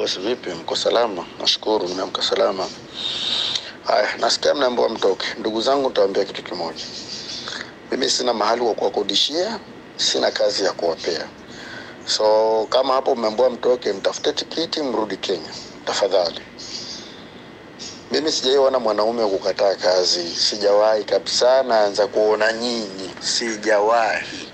Bosi vipi, mko salama? Nashukuru nimeamka salama. Haya, nasikia mnaambiwa mtoke. Ndugu zangu, nitawaambia kitu kimoja. Mimi sina mahali wa kuwakodishia, sina kazi ya kuwapea. So kama hapo mmeambiwa mtoke, mtafute tikiti mrudi Kenya tafadhali. Mimi sijaiona mwanaume wa kukataa kazi, sijawahi kabisa. Naanza kuona nyinyi, sijawahi.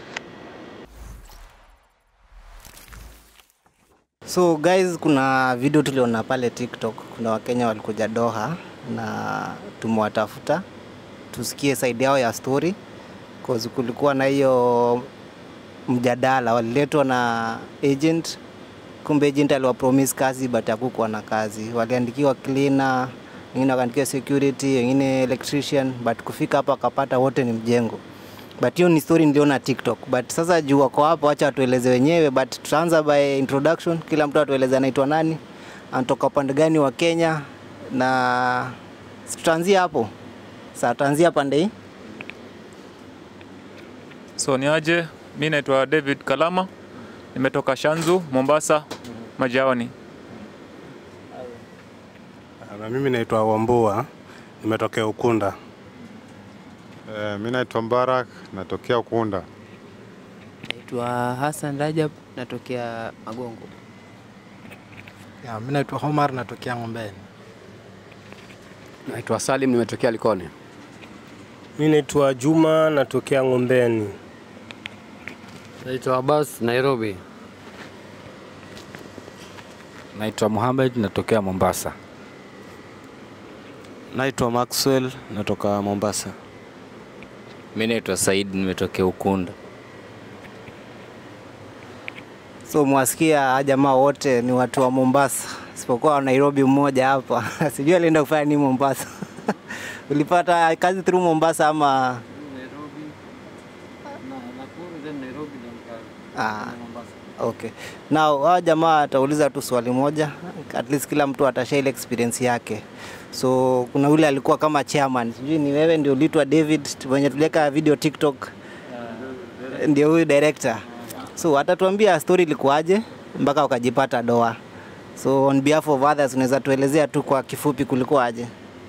So guys, kuna video tuliona pale TikTok, kuna Wakenya walikuja Doha na tumewatafuta tusikie side yao ya story cause kulikuwa na hiyo mjadala, waliletwa na agent, kumbe agent aliwapromise kazi but hakukuwa na kazi. Waliandikiwa cleaner, wengine wakaandikiwa security, wengine electrician, but kufika hapa akapata wote ni mjengo but hiyo ni story niliona TikTok. But sasa juu wako hapo, acha watueleze wenyewe, but tutaanza by introduction. Kila mtu atueleze anaitwa nani, anatoka upande gani wa Kenya, na si tutaanzia hapo. Sasa tutaanzia pande hii. So ni aje, mi naitwa David Kalama, nimetoka Shanzu, Mombasa, Majaoni. Na mimi naitwa Wambua, nimetokea Ukunda. Eh, mi naitwa Mbarak natokea Ukunda. Naitwa Hassan Rajab natokea Magongo. Ya, mimi naitwa Omar natokea Ngombeni. Naitwa Salim nimetokea Likoni. Mi naitwa Juma natokea Ngombeni. Naitwa Abbas Nairobi. Naitwa Muhammad natokea Mombasa. Naitwa Maxwell natoka Mombasa. Mi naitwa Said nimetokea Ukunda. So mwasikia hawa jamaa wote ni watu wa Mombasa, isipokuwa wa Nairobi mmoja hapa sijui alienda kufanya nini Mombasa. Ulipata kazi through Mombasa ama? Ah, okay. Now hawa jamaa atauliza tu swali moja, at least kila mtu atashare ile experience yake. So kuna yule alikuwa kama chairman, sijui ni wewe ndio ulitwa David wenye tuliweka video TikTok, ndio huyu director. So atatuambia story ilikuwaje mpaka ukajipata doa. So on behalf of others unaweza tuelezea tu kwa kifupi kulikuwaje?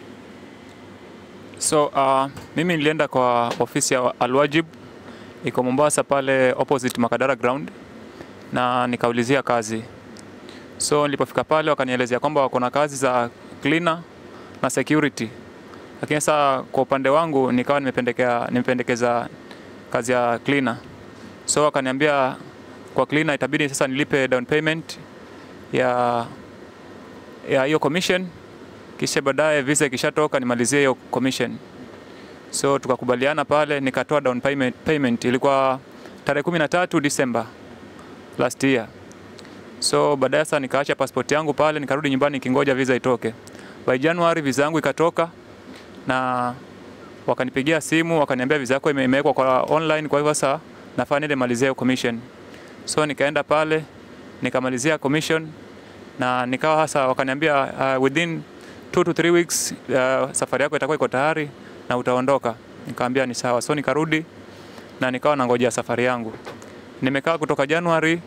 So uh, mimi nilienda kwa ofisi ya Alwajib iko Mombasa pale opposite Makadara ground na nikaulizia kazi. So nilipofika pale wakanielezea kwamba wako na kazi za cleaner na security, lakini sasa kwa upande wangu nikawa nimependekea nimependekeza kazi ya cleaner. So wakaniambia kwa cleaner itabidi sasa nilipe down payment ya ya hiyo commission, kisha baadaye visa ikishatoka nimalizie hiyo commission. So tukakubaliana pale, nikatoa down payment, payment ilikuwa tarehe 13 December last year. So baadaye sasa nikaacha passport yangu pale, nikarudi nyumbani nikingoja visa itoke. By January visa yangu ikatoka na wakanipigia simu wakaniambia visa yako ime- imewekwa kwa online, kwa hivyo sasa nafaa niende malizia hiyo commission. So nikaenda pale nikamalizia commission na nikawa hasa wakaniambia uh, within two to three weeks uh, safari yako itakuwa iko tayari na utaondoka. Nikamwambia ni sawa. So nikarudi na nikawa nangojea safari yangu. Nimekaa kutoka Januari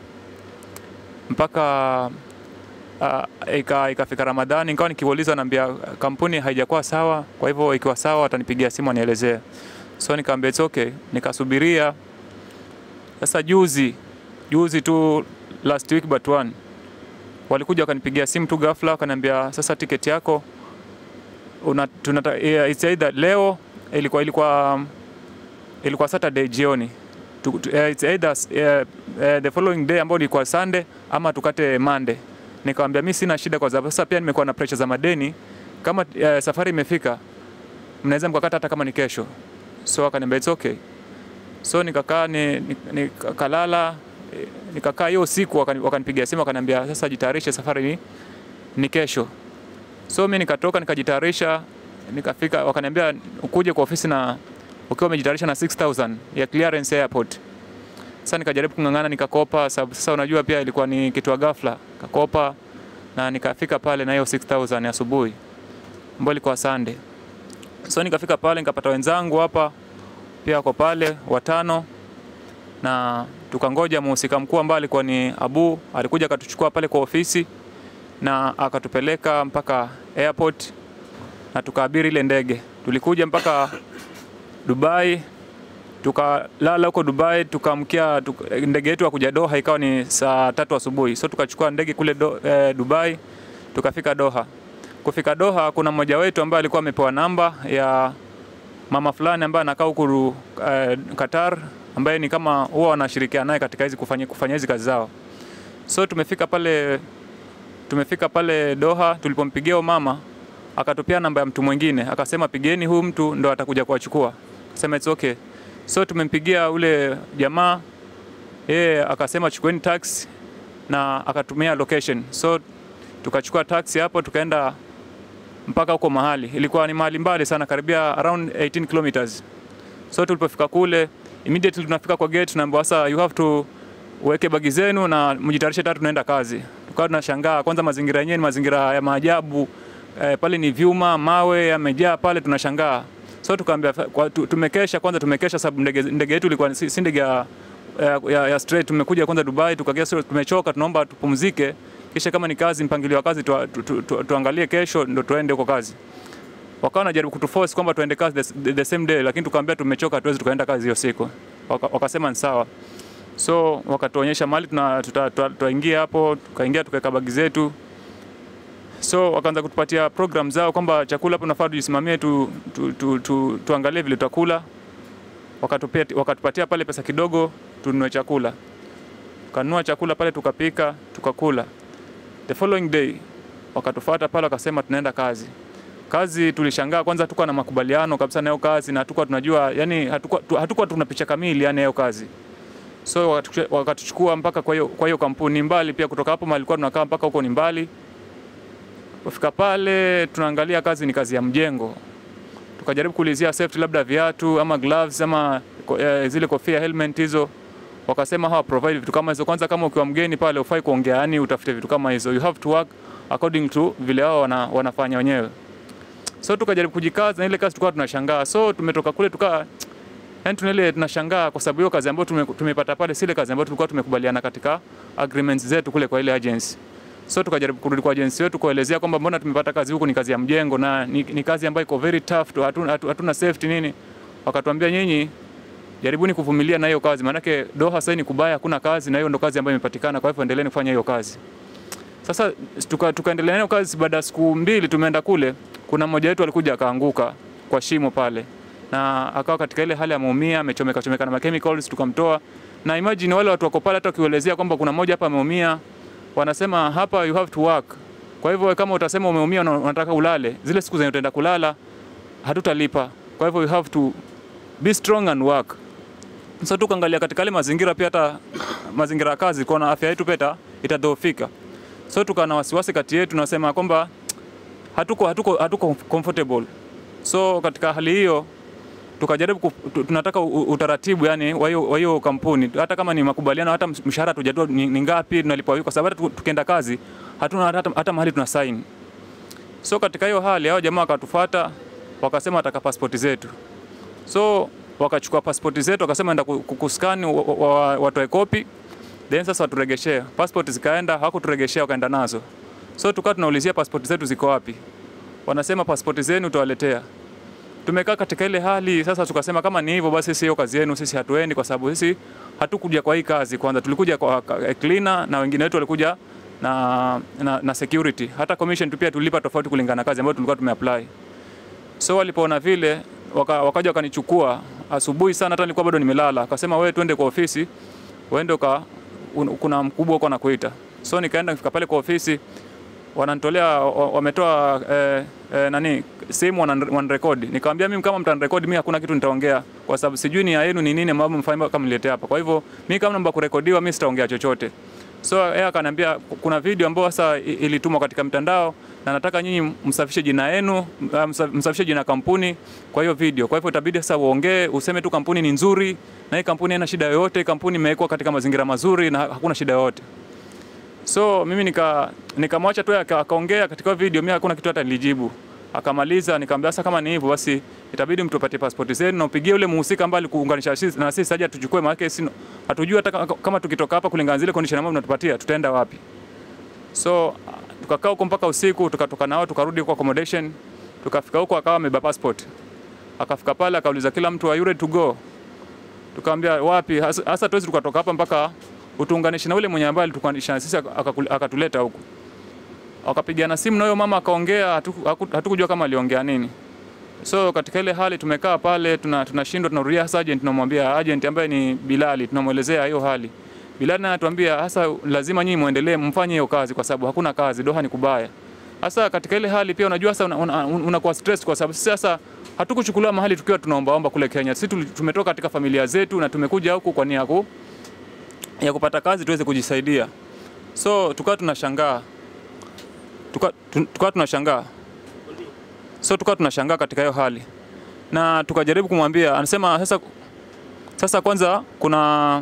mpaka uh, ika, ikafika Ramadhani, nikawa nikiuliza, naambia kampuni haijakuwa sawa, kwa hivyo ikiwa sawa watanipigia simu anielezee. So nikamwambia it's okay, nikasubiria. Sasa juzi juzi tu last week but one walikuja wakanipigia simu tu ghafla, wakaniambia sasa tiketi yako una, tunata, yeah, it's either leo ilikuwa ilikuwa ilikuwa Saturday jioni tu, tu, uh, it's either uh, uh, the following day ambao ilikuwa Sunday ama tukate Monday. Nikamwambia mimi sina shida kwa sababu sasa pia nimekuwa na pressure za madeni. Kama uh, safari imefika mnaweza mkakata hata kama ni kesho. So akaniambia it's okay. So nikakaa ni, ni, nikalala eh, nikakaa hiyo usiku wakani- wakanipigia simu wakaniambia sasa jitayarishe safari ni, ni kesho. So mimi nikatoka nikajitayarisha nikafika wakaniambia ukuje kwa ofisi na ukiwa umejitayarisha na 6000 ya clearance airport. Sasa nikajaribu kung'ang'ana nikakopa, sababu sasa unajua pia ilikuwa ni kitu ya ghafla. Kakopa na nikafika pale na hiyo 6000 ya asubuhi ambayo ilikuwa Sunday. So nikafika pale nikapata wenzangu hapa pia wako pale watano, na tukangoja mhusika mkuu ambaye alikuwa ni Abu, alikuja akatuchukua pale kwa ofisi na akatupeleka mpaka airport na tukaabiri ile ndege. Tulikuja mpaka Dubai, tukalala huko Dubai, tukaamkia tuka, ndege yetu ya kuja Doha ikawa ni saa tatu asubuhi, so tukachukua ndege kule do, eh, Dubai tukafika Doha. Kufika Doha, kuna mmoja wetu ambaye alikuwa amepewa namba ya mama fulani ambaye anakaa huku eh, Qatar, ambaye ni kama huwa wanashirikiana naye katika hizi kufanya, kufanya hizi kazi zao. So tumefika pale tumefika pale Doha, tulipompigia huyo mama akatupia namba ya mtu mwingine, akasema pigeni huyu mtu ndo atakuja kuwachukua. Akasema it's okay. So tumempigia ule jamaa, yeye akasema chukueni taxi na akatumia location. So tukachukua taxi hapo tukaenda mpaka huko mahali. Ilikuwa ni mahali mbali sana, karibia around 18 kilometers. So tulipofika kule, immediately tunafika kwa gate, tunaambiwa sasa you have to uweke bagi zenu na mjitayarishe tatu tunaenda kazi. Tukawa tunashangaa kwanza, mazingira yenyewe ni mazingira ya maajabu eh, pale ni vyuma, mawe yamejaa pale, tunashangaa. So tukaambia kwa- tu- tumekesha kwanza, tumekesha sababu ndege ndege yetu ilikuwa si si ndege ya, ya, ya, ya straight. Tumekuja kwanza Dubai, tukagia so tumechoka, tunaomba tupumzike, kisha kama ni kazi, mpangilio wa kazi tu, tu, tu, tu, tuangalie kesho ndo tuende huko kazi. Wakawa wanajaribu kutuforce kwamba tuende kazi the, the same day, lakini tukaambia tumechoka, hatuwezi tukaenda kazi hiyo siku. Waka, wakasema ni sawa. So wakatuonyesha mahali tuna- tuta- tuta- tutaingia hapo, tukaingia tukaweka bagi zetu. So wakaanza kutupatia program zao kwamba chakula hapo nafaa tujisimamie tu, tu, tu, tu, tuangalie vile tutakula. Wakatupia, wakatupatia pale pesa kidogo tununue chakula. Tukanunua chakula pale tukapika, tukakula. The following day wakatufuata pale wakasema tunaenda kazi. Kazi tulishangaa kwanza, hatukuwa na makubaliano kabisa na hiyo kazi na hatukuwa tunajua, yani hatukuwa, tu- hatukuwa tuna picha kamili yani ya hiyo kazi so wakatuchukua- wakatuchukua mpaka kwa hiyo kwa hiyo kampuni mbali pia kutoka hapo mahali tulikuwa tunakaa mpaka huko ni mbali kufika pale tunaangalia kazi ni kazi ya mjengo tukajaribu kuulizia safety labda viatu ama gloves ama ko- eh, zile kofia helmet hizo wakasema hawa provide vitu kama hizo kwanza kama ukiwa mgeni pale ufai kuongea yani utafute vitu kama hizo you have to work according to vile wao wana, wanafanya wenyewe so tukajaribu kujikaza na ile kazi tulikuwa tunashangaa so tumetoka kule tukaa yani tunile tunashangaa kwa sababu hiyo kazi ambayo tume, tumepata pale si ile kazi ambayo tulikuwa tumekubaliana katika agreements zetu kule kwa ile agency. So tukajaribu kurudi kwa agency wetu kuelezea kwamba mbona tumepata kazi huku ni kazi ya mjengo na ni, ni kazi ambayo iko very tough tu, hatuna, hatu- hatuna safety nini. Wakatuambia nyinyi jaribuni kuvumilia na hiyo kazi, maanake Doha sasa ni kubaya, hakuna kazi na hiyo ndo kazi ambayo imepatikana, kwa hivyo endeleeni kufanya hiyo kazi. Sasa tuka, tukaendelea nayo kazi. Baada ya siku mbili tumeenda kule, kuna mmoja wetu alikuja akaanguka kwa shimo pale na akawa katika ile hali ameumia, amechomeka chomeka na machemicals, tukamtoa. Na imagine wale watu wako pale, hata ukielezea kwamba kuna mmoja hapa ameumia, wanasema hapa you have to work. Kwa hivyo kama utasema umeumia na unataka ulale, zile siku zenye utaenda kulala hatutalipa. Kwa hivyo you have to be strong and work. So tukaangalia katika ile mazingira pia, hata mazingira ya kazi, kuona afya yetu pia ita- itadhoofika. So tukawa na wasiwasi kati yetu, nasema kwamba hatuko, hatuko, hatuko comfortable. So katika hali hiyo tukajaribu ku, tu- tunataka u- u- utaratibu yani wa hiyo wa hiyo kampuni, hata kama ni makubaliano, hata msh- mshahara tujajua ni, ni ngapi tunalipwa vipi, kwa sababu hata tu- tukienda kazi hatuna hata, hata mahali tuna sign. So katika hiyo hali hao jamaa wakatufuata wakasema wataka pasipoti zetu, so wakachukua pasipoti zetu wakasema enda ku- ku- kuskani wa- wa- wa- watoe kopi then sasa waturegeshee passport. Zikaenda hawakuturegeshea, wakaenda nazo. So tukawa tunaulizia pasipoti zetu ziko wapi, wanasema pasipoti zenu tutawaletea. Tumekaa katika ile hali sasa, tukasema kama ni hivyo basi, sisi hiyo kazi yenu sisi hatuendi, kwa sababu sisi hatukuja kwa hii kazi. Kwanza tulikuja kwa ka- cleaner na wengine wetu walikuja na, na, na security. Hata commission tu pia tulipa tofauti kulingana na kazi ambayo tulikuwa tumeapply. So walipoona vile waka, wakaja wakanichukua asubuhi sana, hata nilikuwa bado nimelala, akasema wewe twende kwa ofisi uende uka, un, kuna mkubwa uko anakuita. So nikaenda nifika pale kwa ofisi wananitolea wa- wametoa eh, eh, nani simu wanan- wanarekodi. Nikamwambia mimi kama mtanirekodi mimi hakuna kitu nitaongea kwa sababu sijui nia yenu ni nini ambayo mfanye kama niletea hapa. Kwa hivyo mimi kama naomba kurekodiwa mimi sitaongea chochote. So yeye akaniambia kuna video ambayo sasa i- ilitumwa katika mtandao na nataka nyinyi msafishe jina yenu, m- msa- msafishe jina ya kampuni kwa hiyo video. Kwa hivyo itabidi sasa uongee, useme tu kampuni ni nzuri na hii kampuni haina shida yoyote, kampuni imewekwa katika mazingira mazuri na hakuna shida yoyote. So mimi nika nikamwacha tu aka- akaongea katika hiyo video, mimi hakuna kitu hata nilijibu. Akamaliza, nikamwambia sasa kama ni hivyo basi itabidi mtupatie pasipoti zenu na upigie ule mhusika ambaye alikuunganisha sisi na sisi aje tuchukue, maana sisi hatujui hata kama- kama tukitoka hapa kulingana na zile condition ambazo mnatupatia tutaenda wapi. So tukakaa huko mpaka usiku, tukatoka nao tukarudi huko accommodation, tukafika huko akawa amebeba passport, akafika pale akauliza kila mtu are you ready to go? Tukamwambia wapi hasa hasa tuwezi tukatoka hapa mpaka utuunganishe na ule mwenye ambaye alituunganisha na sisi akaku- akatuleta huku. Wakapigana simu na huyo mama akaongea, hatuku- haku- hatukujua kama aliongea nini. So katika ile hali tumekaa pale tuna tunashindwa tunarudia hasa agent tunamwambia agent ambaye ni Bilali tunamwelezea hiyo hali. Bilali naye anatuambia hasa lazima nyinyi muendelee mfanye hiyo kazi kwa sababu hakuna kazi, Doha ni kubaya. Hasa katika ile hali pia unajua sasa unakuwa una, una unakuwa stress kwa sababu sisi sasa hatukuchukuliwa mahali tukiwa tunaombaomba kule Kenya. Sisi tuli- tumetoka katika familia zetu na tumekuja huku kwa nia ya ku- ya kupata kazi tuweze kujisaidia. So tukawa tunashangaa tukawa tu- tukawa tunashangaa so tukawa tunashangaa katika hiyo hali na tukajaribu kumwambia, anasema sasa, sasa kwanza kuna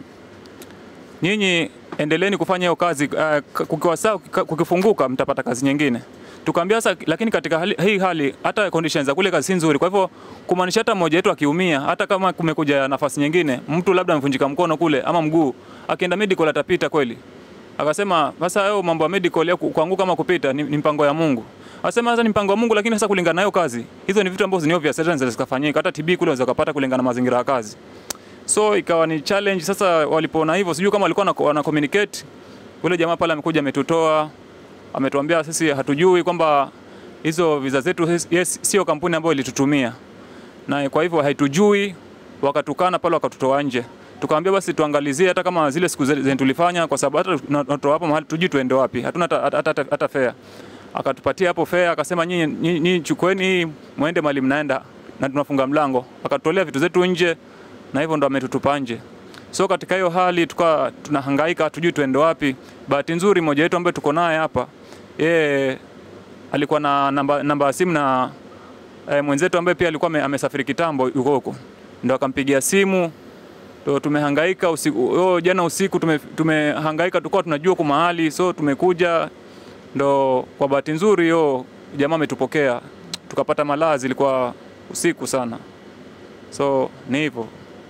nyinyi endeleeni kufanya hiyo kazi uh, kukiwa sawa, kika- kukifunguka mtapata kazi nyingine. Tukaambia sasa, lakini katika hali, hii hali hata conditions za kule kazi si nzuri. Kwa hivyo kumaanisha hata mmoja wetu akiumia, hata kama kumekuja nafasi nyingine, mtu labda amevunjika mkono kule ama mguu, akienda medical atapita kweli? Akasema sasa hayo mambo ya medical ya ku- kuanguka ama kupita ni, ni mpango ya Mungu. Akasema sasa ni mpango wa Mungu, lakini sasa kulingana na hiyo kazi, hizo ni vitu ambazo ni obvious, hata zinaweza zikafanyika. Hata TB kule unaweza kupata kulingana na mazingira ya kazi. So ikawa ni challenge. Sasa walipoona hivyo, sijui kama walikuwa wana- wana communicate. Ule jamaa pale amekuja ametutoa, ametuambia sisi hatujui kwamba hizo visa zetu yes, sio kampuni ambayo ilitutumia, na kwa hivyo haitujui. Wakatukana pale, wakatutoa nje. Tukamwambia basi tuangalizie hata kama zile siku zenye tulifanya, kwa sababu hata tunatoa hapo mahali tujui tuende wapi, hatuna hata, hata, hata, hata fare. Akatupatia hapo fare, akasema nyinyi nyinyi- nyinyi chukueni hii muende mahali mnaenda na tunafunga mlango. Akatutolea vitu zetu nje na hivyo ndo ametutupa nje. So katika hiyo hali tukawa tunahangaika, hatujui tuende wapi. Bahati nzuri mmoja wetu ambaye tuko naye hapa, yeye alikuwa na namba, namba ya simu na e, mwenzetu ambaye pia alikuwa ame- amesafiri kitambo yuko huko, ndo akampigia simu ndo tumehangaika usiku, yo, jana usiku tume, tumehangaika tukawa tunajua kwa mahali, so tumekuja, ndo kwa bahati nzuri yo jamaa ametupokea tukapata malazi, ilikuwa usiku sana, so ni hivyo.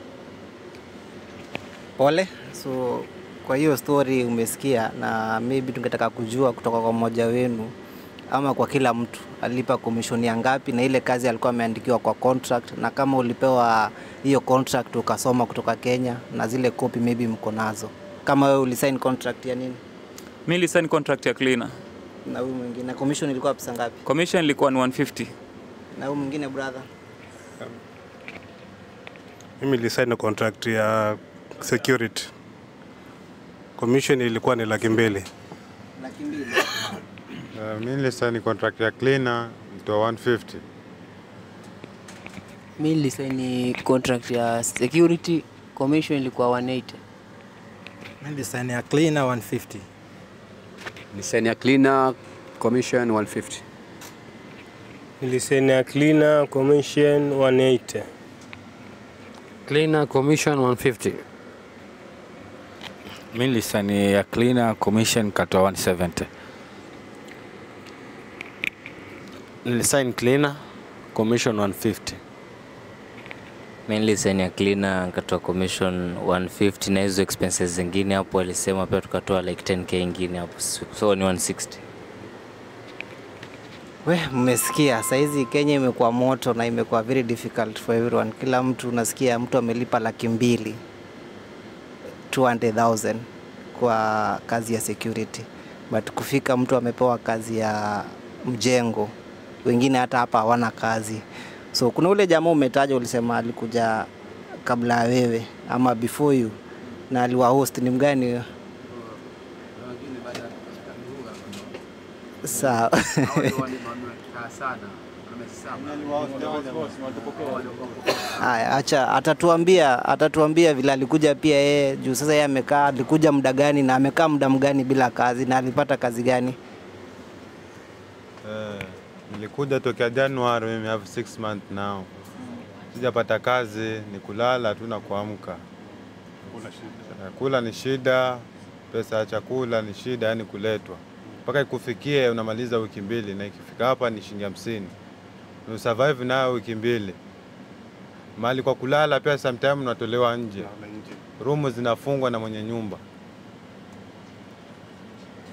Pole. So kwa hiyo story umesikia, na maybe tungetaka kujua kutoka kwa mmoja wenu ama kwa kila mtu alipa commission ya ngapi, na ile kazi alikuwa ameandikiwa kwa contract, na kama ulipewa hiyo contract ukasoma kutoka Kenya, na zile copy maybe mko nazo. Kama wewe ulisign contract ya nini Mimi nilisign contract ya cleaner. na huyu mwingine, na commission ilikuwa pesa ngapi? Commission ilikuwa ni 150. Na huyu mwingine brother, Mimi nilisign contract ya security. Commission ilikuwa ni laki mbili. laki mbili. Uh, mi nilisaini contract ya cleaner ilitoa 150. Mi nilisaini contract ya security commission ilikuwa 180. Mimi nilisaini ya cleaner 150. Design ya cleaner commission 150. Nilisaini ya cleaner commission 180. Cleaner commission 150. Mi nilisaini ya cleaner commission katoa 170. Nilisign cleaner commission 150. Mimi nilisaini ya cleaner nikatoa commission 150 na hizo expenses zingine hapo alisema pia tukatoa like 10k ingine hapo so ni 160. We, mmesikia saizi Kenya imekuwa moto na imekuwa very difficult for everyone. Kila mtu unasikia mtu amelipa laki mbili 200,000 kwa kazi ya security, but kufika mtu amepewa kazi ya mjengo, wengine hata hapa hawana kazi. So kuna ule jamaa umetaja, ulisema alikuja kabla ya wewe ama before you, na aliwa host ni mgani huyo? Sawa. Haya, acha atatuambia, atatuambia vile alikuja pia yeye juu sasa yeye amekaa, alikuja muda gani na amekaa muda mgani bila kazi na alipata kazi gani? Eh, nilikuja tokea January, mimi have six months now. Sijapata kazi, ni kulala tu na kuamka. Eh, Kula ni shida, pesa ya chakula ni shida, yani kuletwa mpaka ikufikie unamaliza wiki mbili, na ikifika hapa ni shilingi hamsini ni survive nayo wiki mbili. Mahali kwa kulala pia sometime unatolewa nje, rumu zinafungwa na mwenye nyumba.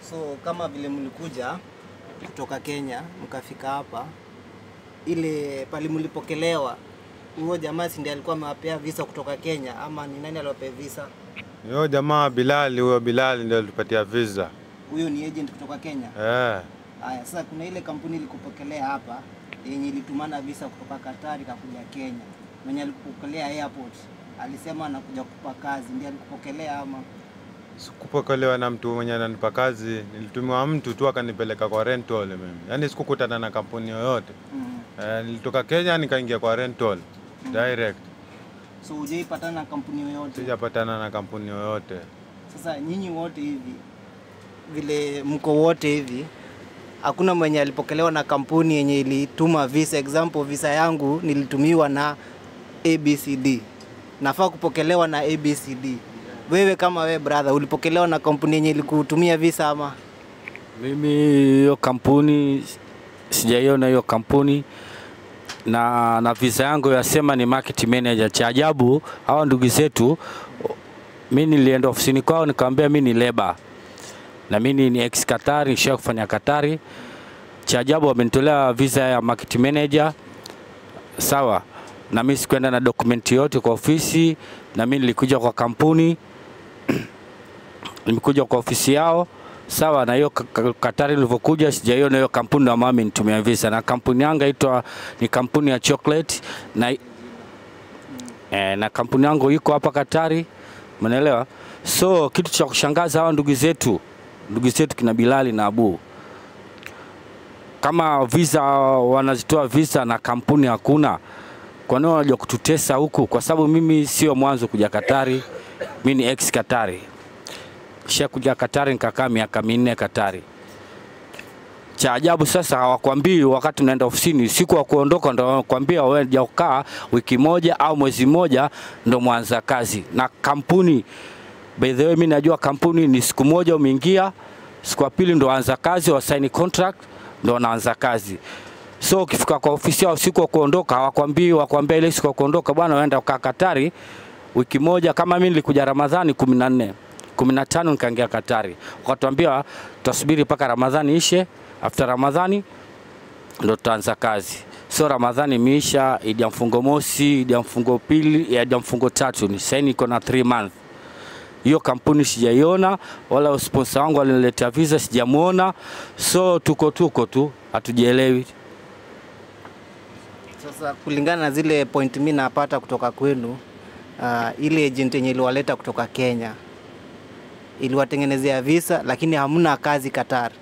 So kama vile mlikuja kutoka Kenya mkafika hapa, ile pali mlipokelewa, huyo jamaa si ndiye alikuwa amewapea visa kutoka Kenya ama ni nani aliwapea visa? Yo jamaa Bilali, huyo Bilali ndio alitupatia visa. Huyo ni agent kutoka Kenya. Eh. Haya, sasa kuna ile kampuni ilikupokelea hapa yenye ilitumana visa kutoka Katari kakuja Kenya. Mwenye alikupokelea airport alisema anakuja kupa kazi, ndiye alikupokelea ama? Sikupokelewa na mtu mwenye ananipa kazi, nilitumiwa mtu tu akanipeleka kwa rental mimi. Yaani sikukutana na kampuni yoyote. Mm. Eh, nilitoka Kenya nikaingia kwa rental direct. So hujaipatana na kampuni yoyote? Sijapatana na kampuni yoyote. Sasa nyinyi wote hivi vile mko wote hivi, hakuna mwenye alipokelewa na kampuni yenye ilituma visa. Example, visa yangu nilitumiwa na ABCD, nafaa kupokelewa na ABCD. Wewe kama wewe brother, ulipokelewa na kampuni yenye ilikutumia visa ama? Mimi hiyo kampuni sijaiona hiyo kampuni na, na visa yangu yasema ni market manager. Cha ajabu hawa ndugu zetu, mi nilienda ofisini kwao nikamwambia mi ni leba na mimi ni ex Katari, nisha kufanya Katari. Cha ajabu wamenitolea visa ya market manager, sawa na mimi sikuenda na dokumenti yote kwa ofisi, na mimi nilikuja kwa kampuni nimekuja kwa ofisi yao sawa na hiyo ka- ka- Katari ilivyokuja, sijaiona hiyo kampuni na mama nitumia visa, na kampuni yangu inaitwa ni kampuni ya chocolate na eh, na kampuni yangu iko hapa Katari, umeelewa? So kitu cha kushangaza hawa ndugu zetu ndugu zetu kina Bilali na Abu kama visa wanazitoa visa na kampuni hakuna, kwa nini wanaja kututesa huku? Kwa sababu mimi sio mwanzo kuja Katari, mimi ni ex Katari kisha kuja Katari nikakaa miaka minne Katari. Cha ajabu sasa hawakwambii wakati unaenda ofisini, siku wa kuondoka ndo wanakwambia wewe ja kukaa wiki moja au mwezi mmoja ndo mwanza kazi na kampuni. By the way, mimi najua kampuni ni siku moja umeingia, siku ya pili ndo anza kazi, wasaini contract ndo wanaanza kazi. So ukifika kwa ofisi yao siku wa kuondoka hawakwambii, wakwambia ile siku ya kuondoka bwana, waenda ukaa Katari wiki moja. Kama mimi nilikuja Ramadhani kumi na nne kumi na tano nikaingia Katari, wakatuambia tutasubiri mpaka Ramadhani ishe, after Ramadhani ndo tutaanza kazi. So Ramadhani imeisha, Idi ya mfungo mosi, Idi ya mfungo pili, Idi ya mfungo tatu, ni sasa niko na 3 month. Hiyo kampuni sijaiona, wala sponsor wangu aliniletea visa sijamuona, so tuko tuko tu, hatujielewi. Sasa kulingana na zile point mimi napata kutoka kwenu, uh, ile agent yenye iliwaleta kutoka Kenya iliwatengenezea visa, lakini hamna kazi Qatar.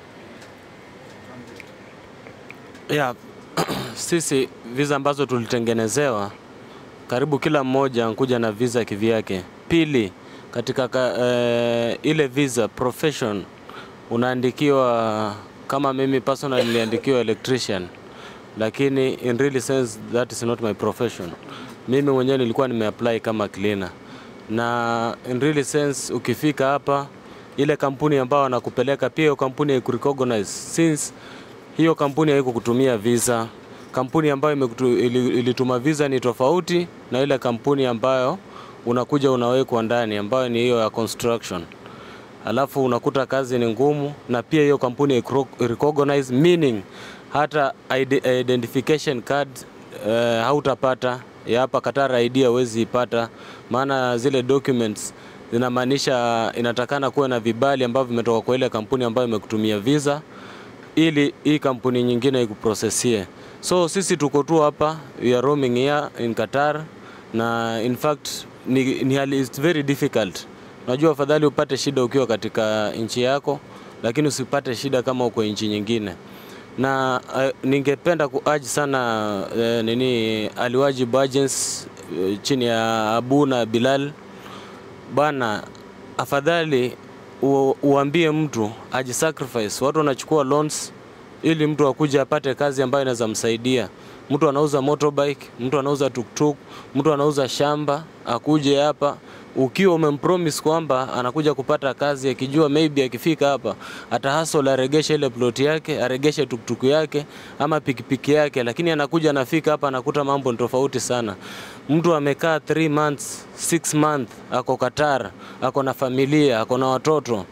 Yeah, sisi visa ambazo tulitengenezewa karibu kila mmoja ankuja na visa kivyake. Pili, katika ka, eh, ile visa profession unaandikiwa kama mimi personally niliandikiwa electrician, lakini in really sense that is not my profession. Mimi mwenyewe nilikuwa nimeapply kama cleaner, na in really sense ukifika hapa ile kampuni ambayo wanakupeleka pia hiyo kampuni haikurecognize since hiyo kampuni haikukutumia visa. Kampuni ambayo imekutu, ili, ilituma visa ni tofauti na ile kampuni ambayo unakuja unawekwa ndani ambayo ni hiyo ya construction. Alafu unakuta kazi ni ngumu na pia hiyo kampuni haikuro- recognize meaning hata ide- identification card uh, hautapata ya hapa Qatar ID hauwezi ipata, maana zile documents zinamaanisha inatakana kuwa na vibali ambavyo vimetoka kwa ile kampuni ambayo imekutumia visa ili hii kampuni nyingine ikuprosesie. So sisi tuko tu hapa, we are roaming here in Qatar na in fact ni, ni hali it's very difficult. Unajua afadhali upate shida ukiwa katika nchi yako, lakini usipate shida kama uko nchi nyingine. Na uh, ningependa kuaji sana uh, nini Aliwajib Agents uh, chini ya Abu na Bilal bana, afadhali u, uambie mtu ajisacrifice. Watu wanachukua loans ili mtu akuja apate kazi ambayo inaweza msaidia. Mtu anauza motorbike, mtu anauza tuktuk, mtu anauza shamba, akuje hapa ukiwa umempromise kwamba anakuja kupata kazi, akijua maybe akifika hapa atahasol, aregeshe ile plot yake, aregeshe tuktuku yake ama pikipiki yake, lakini anakuja anafika hapa anakuta mambo ni tofauti sana. Mtu amekaa 3 months, 6 months, ako Qatar, ako na familia, ako na watoto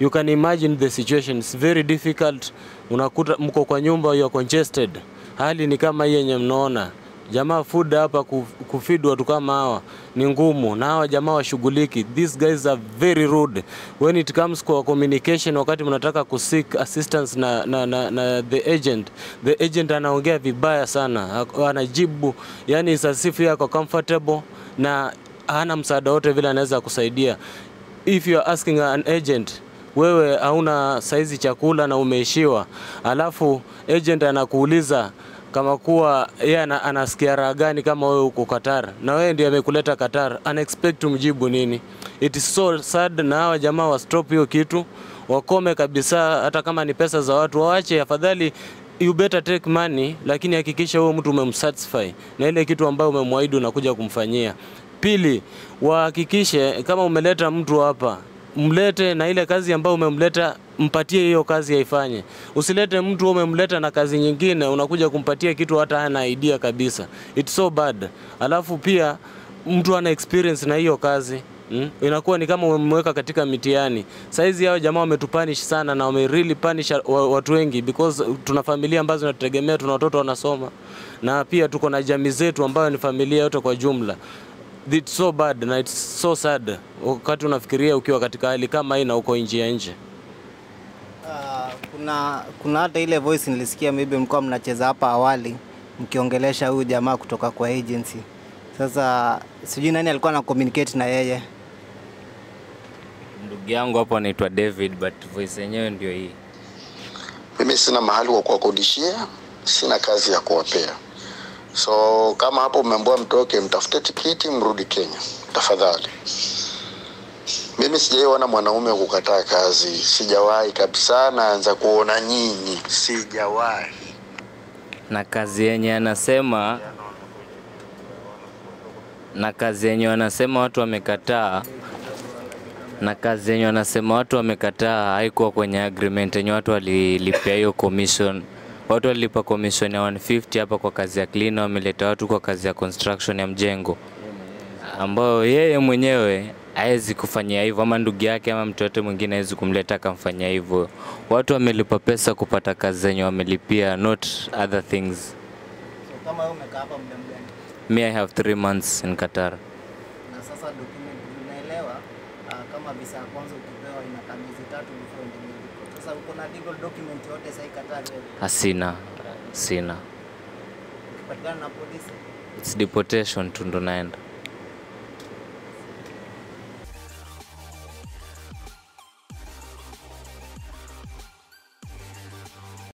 You can imagine the situation. It's very difficult. Unakuta mko kwa nyumba, you are congested. Hali ni kama hii yenye mnaona jamaa food hapa kuf- kufeed watu kama hawa ni ngumu, na hawa jamaa washughuliki. These guys are very rude when it comes kwa communication. Wakati mnataka kuseek assistance na, na, na, na the agent, the agent anaongea vibaya sana, Ak- anajibu yani sasifu yako comfortable na hana msaada wote vile anaweza kusaidia. If you are asking an agent wewe hauna saizi chakula na umeishiwa, alafu agent anakuuliza kama kuwa yeye ana, anasikia raha gani kama wewe uko Qatar na wewe ndiye amekuleta Qatar, ana expect umjibu nini? It is so sad, na hawa jamaa wa stop hiyo kitu, wakome kabisa. Hata kama ni pesa za watu waache, afadhali you better take money, lakini hakikisha huyo mtu umemsatisfy na ile kitu ambayo umemwahidi unakuja kumfanyia. Pili, wahakikishe kama umeleta mtu hapa mlete na ile kazi ambayo umemleta mpatie hiyo kazi aifanye. Usilete mtu umemleta na kazi nyingine unakuja kumpatia kitu hata hana idea kabisa. It's so bad. Alafu pia mtu ana experience na hiyo kazi Mm? Inakuwa ni kama umemweka katika mitihani. Saizi hao jamaa wametupanish sana na wame really punish wa- watu wengi because tuna familia ambazo zinatutegemea, tuna watoto wanasoma na pia tuko na jamii zetu ambayo ni familia yote kwa jumla. It's so bad na it's so sad wakati unafikiria ukiwa katika hali kama hii na uko nje ya nje. Uh, kuna kuna hata ile voice nilisikia maybe mlikuwa mnacheza hapa awali mkiongelesha huyu jamaa kutoka kwa agency. Sasa sijui nani alikuwa na communicate na yeye. Ndugu yangu hapo anaitwa David but voice yenyewe ndio hii. Mimi sina mahali wa kuwakodishia, sina kazi ya kuwapea. So kama hapo umeambiwa mtoke, mtafute tikiti mrudi Kenya tafadhali. Mimi sijaiona mwanaume wa kukataa kazi, sijawahi kabisa. Naanza kuona nyinyi, sijawahi. na kazi yenye anasema na kazi yenye wanasema watu wamekataa na kazi yenye wanasema watu wamekataa haikuwa kwenye agreement yenye watu walilipia hiyo commission. Watu walilipa commission ya 150 hapa kwa kazi ya cleaner, wameleta watu kwa kazi ya construction ya mjengo ambayo yeye mwenyewe hawezi kufanyia hivyo, ama ndugu yake ama mtu yote mwingine hawezi kumleta akamfanyia hivyo. Watu wamelipa pesa kupata kazi zenye wamelipia, not other things. So kama wewe umekaa hapa muda mgani? Me, I have three months in Qatar. Na sasa document unaelewa uh, kama visa ya kwanza ukipewa inakaa miezi tatu before ndio medical. Sasa uko na legal document yote sasa Qatar wewe. Hasina, sina. Ukipatikana na polisi It's deportation tu ndo naenda.